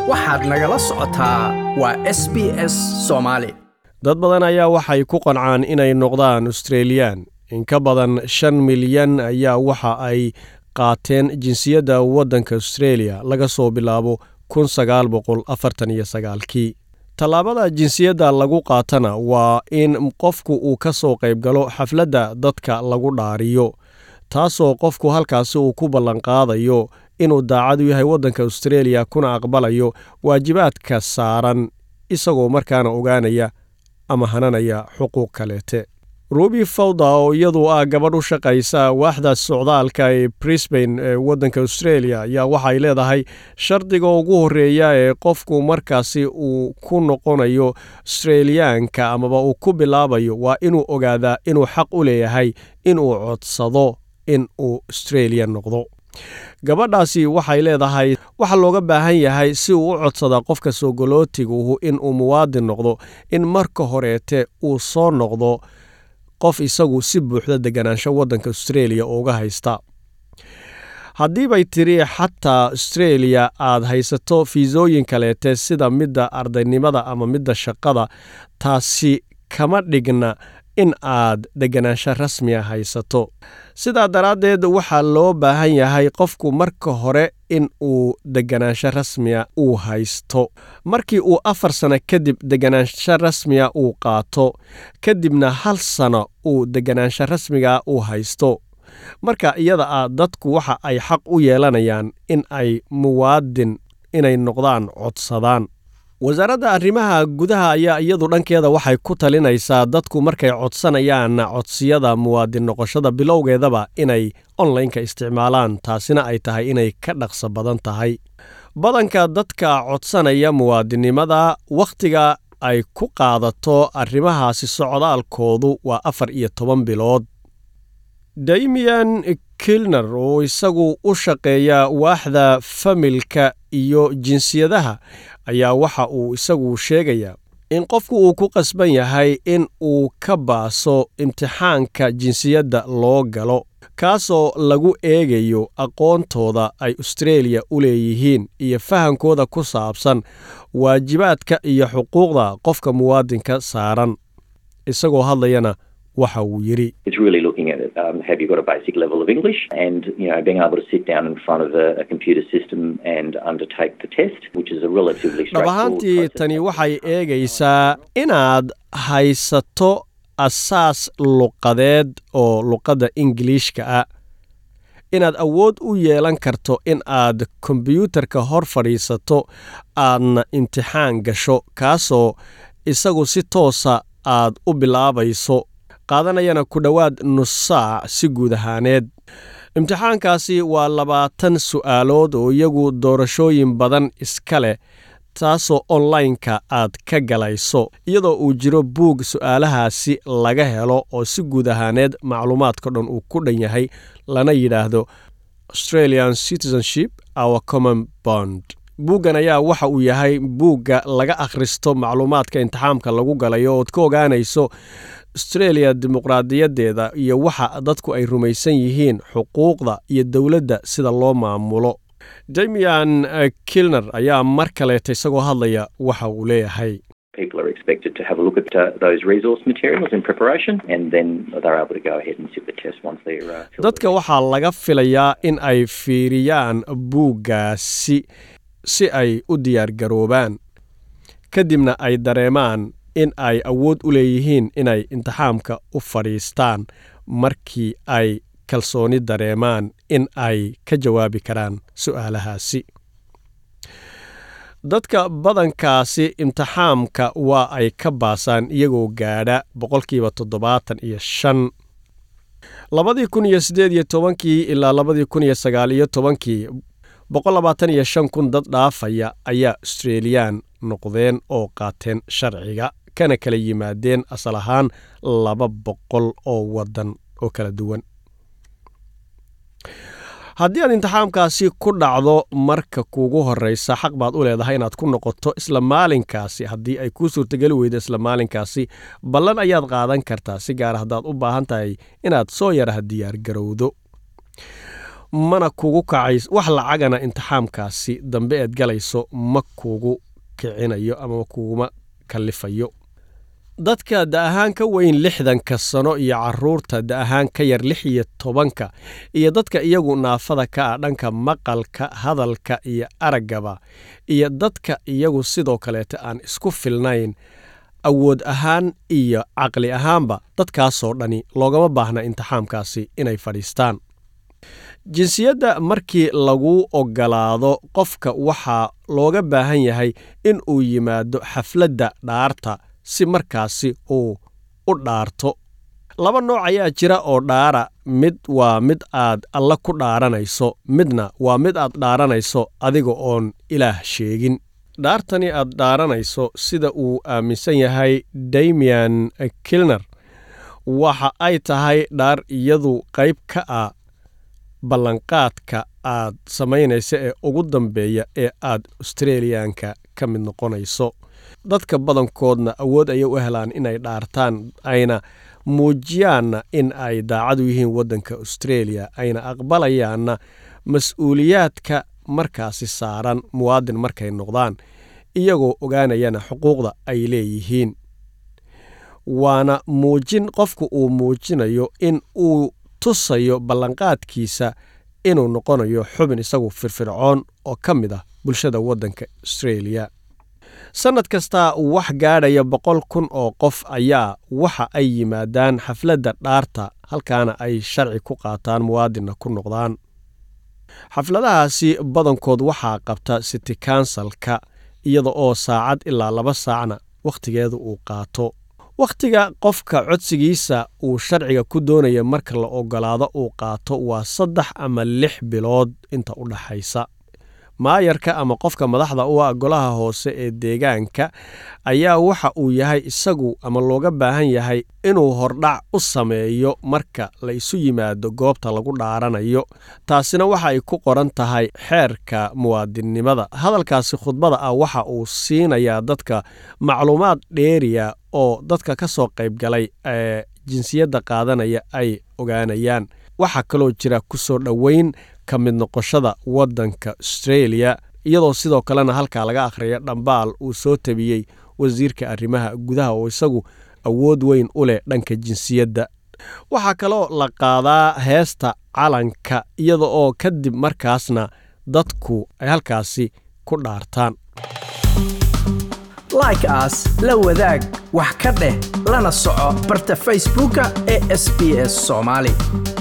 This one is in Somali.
waxaad nagala socotaa waa s b s soomaali dad badan ayaa waxay ku qancaan inay noqdaan australiyaan in ka badan shan milyan ayaa waxa ay qaateen jinsiyadda waddanka australia laga soo bilaabo kun sagaal boqol afartan iyo sagaalkii tallaabada jinsiyadda lagu qaatana waa in qofku uu ka soo qayb galo xafladda dadka lagu dhaariyo taasoo qofku halkaasi uu ku ballanqaadayo inuu daacad u yahay waddanka australia kuna aqbalayo waajibaadka saaran isagoo markaana ogaanaya ama hananaya xuquuq kaleete rubi fawda oo iyadu ah gabadh u shaqaysa waaxda socdaalka ee brisbane ee waddanka australia ayaa waxay leedahay shardiga ugu horreeya ee qofku markaasi uu ku noqonayo australiyaanka amaba uu ku bilaabayo waa inuu ogaadaa inuu xaq u leeyahay inuu codsado in uu australia noqdo gabadhaasi waxay leedahay waxa looga baahan yahay si uu u codsadaa qofka soogolootigu inuu muwaadin noqdo in marka horeete uu soo noqdo qof isagu si buuxda deganaansho waddanka australia uga haysta haddii bay tiri xataa australia aad haysato fiisooyin kaleete sida midda ardaynimada ama midda shaqada taasi kama dhigna in aad deganaansho rasmiya haysato sidaa daraaddeed waxaa loo baahan yahay qofku marka hore in uu deganaansho rasmiya uu haysto markii uu afar sano kadib deganaansho rasmiya uu qaato kadibna hal sano uu deganaansho rasmiga uu haysto marka iyada ah dadku waxa ay xaq u yeelanayaan in ay muwaadin inay noqdaan codsadaan wasaaradda arrimaha gudaha ayaa iyadu dhankeeda waxay ku talinaysaa dadku markay codsanayaan codsiyada muwaadin noqoshada bilowgeedaba inay onlineka isticmaalaan taasina ay tahay inay ka dhaqso badan tahay badanka dadka codsanaya muwaadinnimada wakhtiga ay ku qaadato arrimahaasi socdaalkoodu waa afar iyo toban bilood damian kilner oo isagu u shaqeeya waaxda familka iyo jinsiyadaha ayaa waxa uu isagu sheegayaa in qofku uu ku qasban yahay in uu ka baaso imtixaanka jinsiyadda loo galo kaasoo lagu eegayo aqoontooda ay australia u leeyihiin iyo fahankooda ku saabsan waajibaadka iyo xuquuqda qofka muwaadinka saaran isagoo hadlayana waxa uu yidhi um, have you got a basic level of English and you know being able to sit down in front of a, a computer system and undertake the test, which is a relatively dhab ahaantii tani waxay eegaysaa inaad haysato asaas luqadeed oo luqadda ingiliishka ah inaad awood u yeelan karto in aad kombyuutarka hor fadhiisato aadna imtixaan gasho kaasoo isagu si toosa aad u bilaabayso qaadanayana ku dhowaad nus saac si guud ahaaneed imtixaankaasi waa labaatan su'aalood oo iyagu doorashooyin badan iska leh taasoo onlineka aad ka galayso iyadoo uu jiro buug su'aalahaasi laga helo oo si guud ahaaneed macluumaadka dhan uu ku dhan yahay lana yidhaahdo australian citizenship our common bond buuggan ayaa waxa uu yahay buugga laga akhristo macluumaadka imtixaamka lagu galayo ood ka ogaanayso australia dimuqraadiyaddeeda iyo waxa dadku ay rumaysan yihiin xuquuqda iyo dowladda sida loo maamulo damian kilner ayaa mar kaleeta isagoo hadlaya waxa uu leeyahay People are expected to have a look at uh, those resource materials in preparation, and then they're able to go ahead and sit the test once they're. Uh, dadka waxaa laga filayaa in ay fiiriyaan buuggaasi si ay u diyaargaroobaan kadibna ay dareemaan in ay awood u leeyihiin inay imtixaamka u fadhiistaan markii ay kalsooni dareemaan in ay ka jawaabi karaan su'aalahaasi dadka badankaasi imtixaamka waa ay ka baasaan iyagoo gaadha boqolkiiba toddobaatan iyo shan labadii kun iyo siddeed iyo tobankii ilaa labadii kun iyo sagaal iyo tobankii boqol labaatan iyo shan kun dad dhaafaya ayaa australiyaan noqdeen oo qaateen sharciga kana kala yimaadeen asal ahaan laba boqol oo waddan oo kala duwan haddii aad imtixaamkaasi ku dhacdo marka kuugu horreysa xaq baad u leedahay inaad ku noqoto isla maalinkaasi haddii ay kuu suurtageli weydo isla maalinkaasi ballan ayaad qaadan kartaa si gaara haddaad u baahan tahay inaad soo yaraha diyaar garowdo mana kugu kacays wax lacagana intixaamkaasi dambe eed galayso ma kugu kicinayo ama ma kuguma kallifayo dadka da ahaan ka weyn lixdanka sano iyo caruurta da ahaan ka yar lix iyo tobanka iyo dadka iyagu naafada ka ah dhanka maqalka hadalka iyo araggaba iyo dadka iyagu sidoo kaleeta aan isku filnayn awood ahaan iyo caqli ahaanba dadkaasoo dhani loogama baahna intixaamkaasi inay fadhiistaan jinsiyadda markii lagu oggolaado qofka waxaa looga baahan yahay in uu yimaado xafladda dhaarta si markaasi uu u dhaarto laba nooc ayaa jira oo dhaara mid waa mid aad alla ku dhaaranayso midna waa mid aad dhaaranayso adiga oon ilaah sheegin dhaartani aad dhaaranayso sida uu aaminsan yahay damian kilner waxa ay tahay dhaar iyadu qayb ka ah ballanqaadka aad samaynaysa ee ugu dambeeya ee aad australiyaanka ka mid noqonayso dadka badankoodna awood ayay u helaan inay dhaartaan ayna muujiyaanna in ay daacad u yihiin waddanka australia ayna aqbalayaanna mas-uuliyaadka markaasi saaran muwaadin markay noqdaan iyagoo ogaanayana xuquuqda ay leeyihiin waana muujin qofku uu muujinayo in uu tusayo ballanqaadkiisa inuu noqonayo xubin isagu firfircoon oo ka mid ah bulshada waddanka australia sannad kasta wax gaadhaya boqol kun oo qof ayaa waxa ay yimaadaan xafladda dhaarta halkaana ay sharci ku qaataan muwaadinna ku noqdaan xafladahaasi badankood waxaa qabta city kansalka iyada oo saacad ilaa laba saacna wakhtigeedu uu qaato wakhtiga qofka codsigiisa uu sharciga ku doonaya marka la oggolaado uu qaato waa saddex ama lix bilood inta u dhaxaysa maayarka ama qofka madaxda u ah golaha hoose ee deegaanka ayaa waxa uu yahay isagu ama looga baahan yahay inuu hordhac u sameeyo marka la isu yimaado goobta lagu dhaaranayo taasina waxa ay ku qoran tahay xeerka muwaadinnimada hadalkaasi khudbada ah waxa uu siinayaa dadka macluumaad dheeriya oo dadka ka soo qaybgalay ee jinsiyadda qaadanaya ay ogaanayaan waxaa kaloo jira ku soo dhoweyn ka mid noqoshada waddanka australia iyadoo sidoo kalena halkaa laga akhriya dhambaal uu soo tabiyey wasiirka arrimaha gudaha oo isagu awood weyn u leh dhanka jinsiyadda waxaa kaloo la qaadaa heesta calanka iyada oo kadib markaasna dadku ay halkaasi ku dhaartaan like aas la wadaag wax ka dheh lana soco barta facebooka ee sb s soomaali